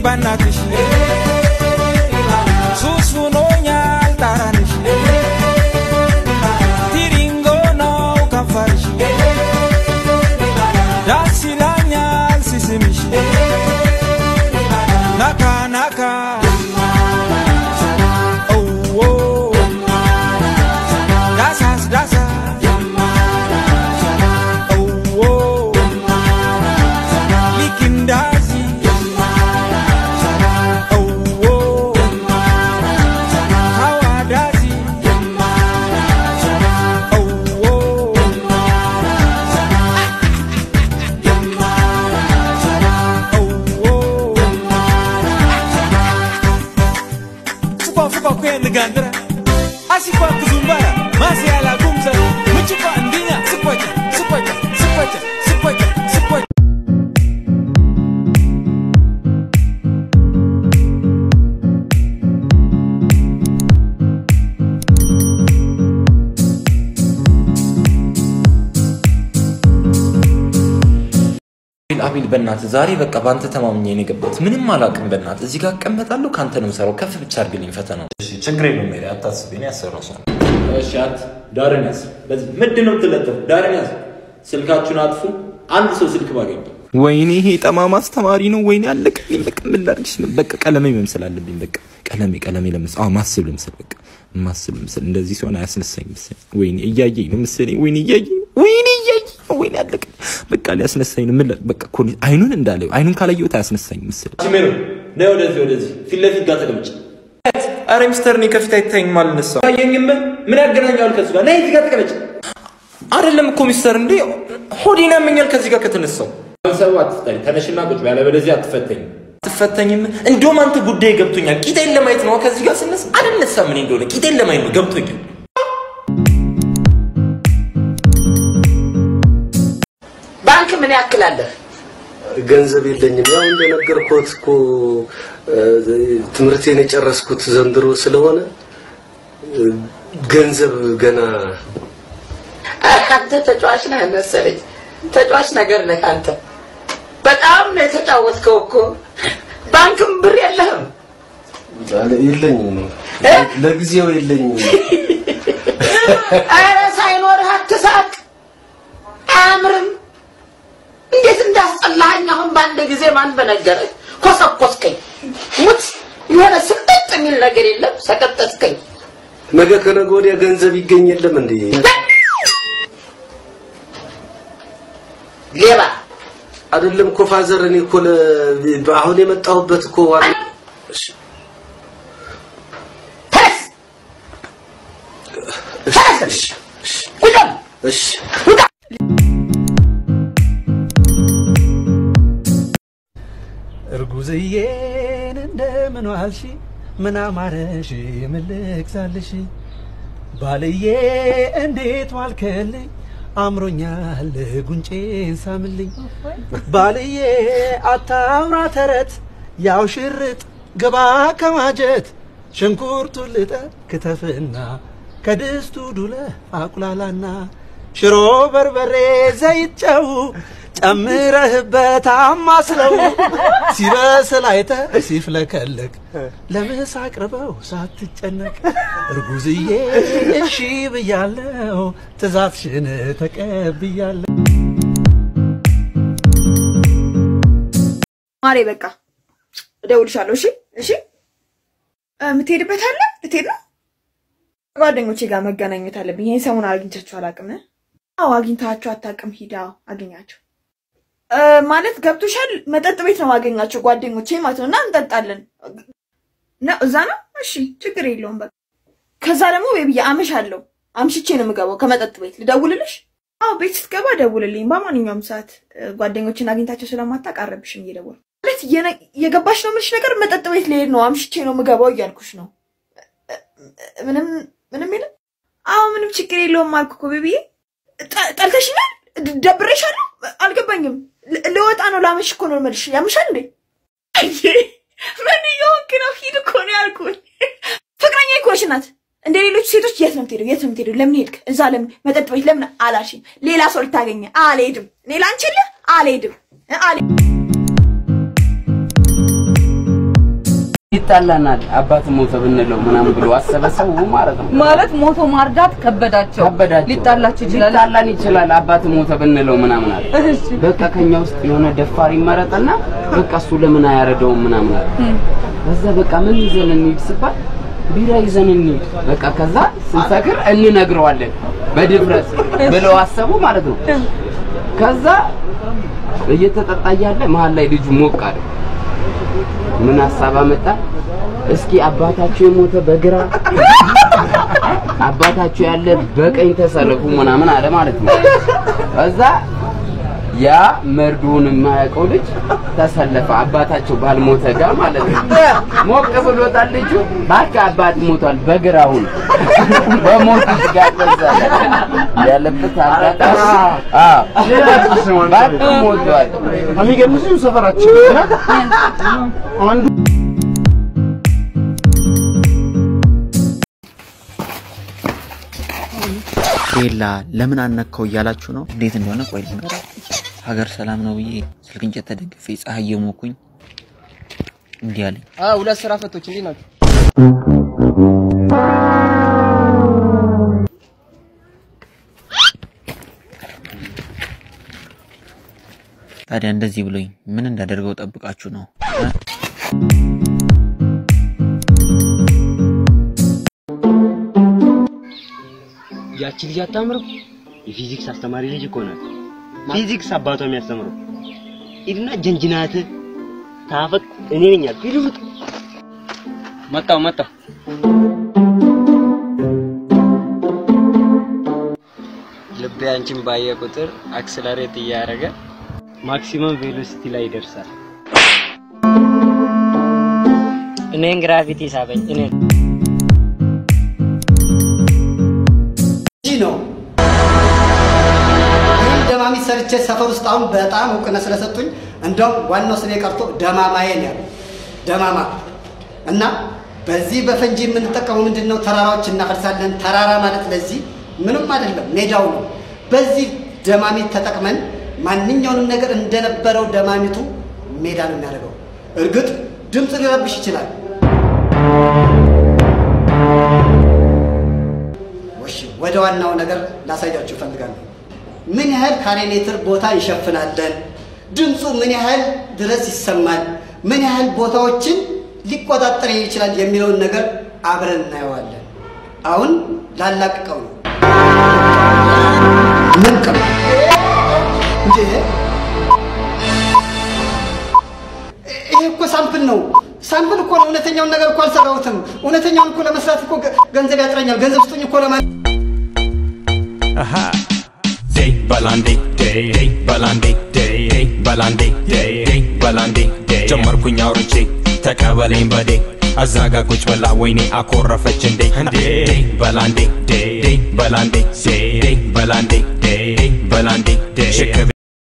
በናትሽ ሱስ ሆኖኛል ጣራንሽ ቲሪንጎ ነው ከንፈርሽ ዳስ ይላኛል ሲስምሽ ናካ ናካ ኦዎ ዳሳስ ዳሳ ኦዎ ሊክንዳዚ ኦዎ ካዋዳዚ ኦዎ Supa fupa kwenda gandra Asipa kuzumbara Masi ala gumza Muchupa ndinya Sipacha Sipacha Sipacha Sipacha Sipacha አቤል አቤል በእናትህ ዛሬ በቃ በአንተ ተማምኜ ነው የገባሁት። ምንም አላውቅም። በእናትህ እዚህ ጋር እቀመጣለሁ፣ ከአንተ ነው የምሰራው። ከፍ ብቻ አድርግልኝ ፈተናው። እሺ ችግር የለውም ሜሪ፣ አታስቢ፣ እኔ ያሰራው ሰው ነኝ። እሺ አት ዳርን ያዝ። በዚህ ምንድን ነው የምትለጠፉ? ዳርን ያዝ። ስልካችሁን አጥፉ። አንድ ሰው ስልክ ባገኝ ወይኔ ይሄ ጠማማ አስተማሪ ነው። ወይኔ አለቀልኝ። በቃ ምን ላድርግሽ? በቃ ቀለሜ መምሰል አለብኝ። በቃ ቀለሜ ቀለሜ ለምስል አዎ ማስብ ልምስል በቃ ማስብ ልምስል። እንደዚህ ሲሆን አያስነሳኝ ምስል። ወይኔ እያየኝ ነው ምስል። ወይኔ እያየኝ ነው። ወይኔ እያየኝ ነው። ወይኔ አለቀልኝ። በቃ ሊያስነሳኝ ነው። ምን ላ- በቃ እኮ አይኑን እንዳለው አይኑን ካላየሁት አያስነሳኝ ምስል። ሜሮ ነይ ወደዚህ ወደዚህ ፊት ለፊት ጋር ተቀመጭ። አረ ሚስተር እኔ ከፊት አይታይም አልነሳም። አየኝም ምን ያገናኘዋል ከዚህ ጋር? ነይ እዚህ ጋር ተቀመጭ። አይደለም እኮ ሚስተር እንዴ ሆዴን ያመኛል ከዚህ ጋር ከተነሳው ሰው አትፍጠሪ፣ ተነሽና ቁጭ በይ፣ ያለበለዚያ አትፈተኝም። አትፈተኝም። እንደውም አንተ ጉዳይ ገብቶኛል። ቂጤን ለማየት ነው ከዚህ ጋር ስነሳ አልነሳም። እኔ እንደሆነ ቂጤን ለማየት ነው ገብቶኛል። ባንክ ምን ያክል አለ? ገንዘብ የለኝም። ያው እንደነገርኩት እኮ እ፣ ትምህርቴን የጨረስኩት ዘንድሮ ስለሆነ እ፣ ገንዘብ ገና አንተ ተጫዋች ነህ መሰለኝ። ተጫዋች ነገር ነህ አንተ። በጣም ነው የተጫወትከው እኮ። ባንክም ብር የለህም። አለ- የለኝም፣ እ? ለጊዜው የለኝም። ኧረ ሳይኖርህ አትሳቅ። አያምርም። እንዴት እንዳስጠላኸኝ አሁን በአንድ ጊዜ ማን በነገረህ? ኮሰኮስከኝ። ሙት የሆነ ስቅጥ የሚል ነገር የለም። ሰቀጠጥከኝ። ነገ ከነገ ወዲያ ገንዘብ ይገኝ የለም እንዴ? ሌባ አይደለም እኮ ፋዘር፣ እኔ እኮ ለ- አሁን የመጣሁበት እኮ ዋና እሺ፣ ተነስ፣ ተነስ፣ ቁጭ በል። እሺ ውጣ። እርጉዝዬን እንደምን ዋልሽ? ምን አማረሽ? ምን ልግዛልሽ? ባልዬ እንዴት ዋልከልኝ? አምሮኛል ጉንጬን ሳምልኝ። ባልዬ አታውራ ተረት፣ ያው ሽርጥ ግባ ከማጀት ሽንኩርቱን ልጠ ክትፍና ከድስቱ ዱለ አቁላላና ሽሮ በርበሬ ዘይት ጨው ጨምረህበት አማስለው ሲበስል አይተህ ሲፍለከለክ ለምሳ አቅርበው ሳትጨነቅ እርጉዝዬ እሺ ብያለው ትእዛዝሽን ተቀብያለሁ። ማሬ በቃ እደውልሻለሁ። እሺ እሺ። እ፣ የምትሄድበት አለ? ልትሄድ ነው? ጓደኞቼ ጋር መገናኘት አለብኝ። ይህን ሰሞን አግኝቻቸው አላውቅም። አዎ አግኝታቸው አታውቅም? ሂዳ አገኛቸው እ፣ ማለት ገብቶሻል። መጠጥ ቤት ነው ማገኛቸው ጓደኞቼ ማለት ነው። እና እንጠጣለን ነው እዛ ነው። እሺ ችግር የለውም በቃ። ከዛ ደግሞ ቤቢዬ አመሻለሁ። አምሽቼ ነው የምገባው ከመጠጥ ቤት። ልደውልልሽ? አዎ ቤት ስትገባ ደውልልኝ በማንኛውም ሰዓት። እ፣ ጓደኞችን አግኝታቸው ስለማታውቅ አረብሽም እየደወልኩ ማለት የነ- የገባሽ ነው የምልሽ ነገር መጠጥ ቤት ልሄድ ነው አምሽቼ ነው የምገባው እያልኩሽ ነው። ምንም ምንም የለም። አዎ ምንም ችግር የለውም አልኩ እኮ ቤቢዬ። ጠ- ጠልተሽኛል? ድ- ደብሬሻለሁ? አልገባኝም። ል- ልወጣ ነው ላመሽ እኮ ነው የምልሽ። ያምሻል እንዴ? አየ ምን እየሆንክ ነው? ሂድ እኮ ነው ያልኩኝ። ፍቅረኛ እኮ ነሽ ናት። እንደ ሌሎች ሴቶች የት ነው የምትሄደው? የት ነው የምትሄደው? ለምን ሄድክ? እዛ ለምን መጠጥ ቤት ለምን አላልሽም? ሌላ ሰው ልታገኘ አልሄድም። እኔ ላንቺ የለ አልሄድም እ አልሄድም ይጣላናል አባት ሞተ ብንለው ምናምን ብሎ አሰበ ሰው ማለት ነው። ማለት ሞቶ ማርዳት ከበዳቸው ከበዳቸው ሊጣላችሁ ይችላል። ሊጣላን ይችላል አባት ሞተ ብንለው ምናምን አለ። በቃ ከኛ ውስጥ የሆነ ደፋር ይመረጥና በቃ እሱ ለምን አያረደውም ምናምን አለ። ከዛ በቃ ምን ይዘን እንሂድ ሲባል ቢራ ይዘን እንሂድ በቃ ከዛ ስንሰክር እንነግረዋለን በድፍረት ብለው አሰቡ ማለት ነው። ከዛ እየተጠጣ እያለ መሀል ላይ ልጁ ሞቅ አለ። ምን ሀሳብ አመጣ? እስኪ አባታችሁ የሞተ በግራ አባታችሁ ያለ በቀኝ ተሰለፉ ምናምን አለ ማለት ነው። ከዛ ያ መርዶውን የማያውቀው ልጅ ተሰለፈ አባታቸው ባልሞተ ጋር ማለት ነው። ሞቅ ብሎታል ልጁ። እባክህ አባት ሞቷል በግራውን በሞት ጋር በዛ ያለበት አጋጣሚ አዎ እባክህ ሞቷል። የሚገርምሽ ሰፈራችን አንዱ ቤላ ለምን አነካው እያላችሁ ነው። እንዴት እንደሆነ ቆይ ልንገራችሁ። ሀገር ሰላም ነው ብዬ ስልክ እንጨት ተደግፌ ፀሐይ የሞኩኝ እንዲህ አለኝ። ሁለት ስራ ፈቶች እንዴት ናቸው? ታዲያ እንደዚህ ብሎኝ ምን እንዳደርገው ጠብቃችሁ ነው? እ? ያቺ ልጅ አታምርም? የፊዚክስ አስተማሪ ልጅ እኮ ናት። ፊዚክስ አባቷ የሚያስተምረው ሂድና ጀንጅናት ታፈቅ እኔ ነኝ ያልኩህ። ሂድ ውጥ። መጣሁ መጣሁ። ልቤ አንቺን ባየ ቁጥር አክስለሬት እያደረገ ማክሲመም ቬሎሲቲ ላይ ይደርሳል። እኔን ግራቪቲ ሳበኝ እኔ እንጂ ነው። ይህን ደማሚ ሰርቼ ሰፈር ውስጥ አሁን በጣም እውቅና ስለሰጡኝ እንደውም ዋናው ስሜ ቀርቶ ደማማዬ ነው ያለው። ደማማ እና በዚህ በፈንጂ የምንጠቀመው ምንድን ነው? ተራራዎች እናፈርሳለን። ተራራ ማለት ለዚህ ምንም አይደለም፣ ሜዳው ነው። በዚህ ደማሚት ተጠቅመን ማንኛውንም ነገር እንደነበረው ደማሚቱ ሜዳ ነው የሚያደርገው። እርግጥ ድምፅ ሊረብሽ ይችላል። እሺ ወደ ዋናው ነገር ላሳያችሁ እፈልጋለሁ። ምን ያህል ካሬ ሜትር ቦታ እንሸፍናለን? ድምፁ ምን ያህል ድረስ ይሰማል? ምን ያህል ቦታዎችን ሊቆጣጠር ይችላል የሚለውን ነገር አብረን እናየዋለን። አሁን ላላቅቀው ነው። ምን ቀም እንዴ? ይሄ እኮ ሳምፕል ነው። ሳምፕል እኮ ነው። እውነተኛውን ነገር እኮ አልሰራሁትም። እውነተኛውን እኮ ለመስራት እኮ ገ- ገንዘብ ያጥረኛል። ገንዘብ ስጡኝ እኮ ለማ day balandi day day balandi day day balandi day day balandi day ጀመርኩኝ አውርቼ ተቀበለኝ በዴ አዛጋ ቁጭ ብላ ወይኔ አኮረፈች እንዴ እንዴ በላንዴ ዴ ዴ በላንዴ ዴ ዴ በላንዴ ዴ ዴ በላንዴ ዴ ሽክ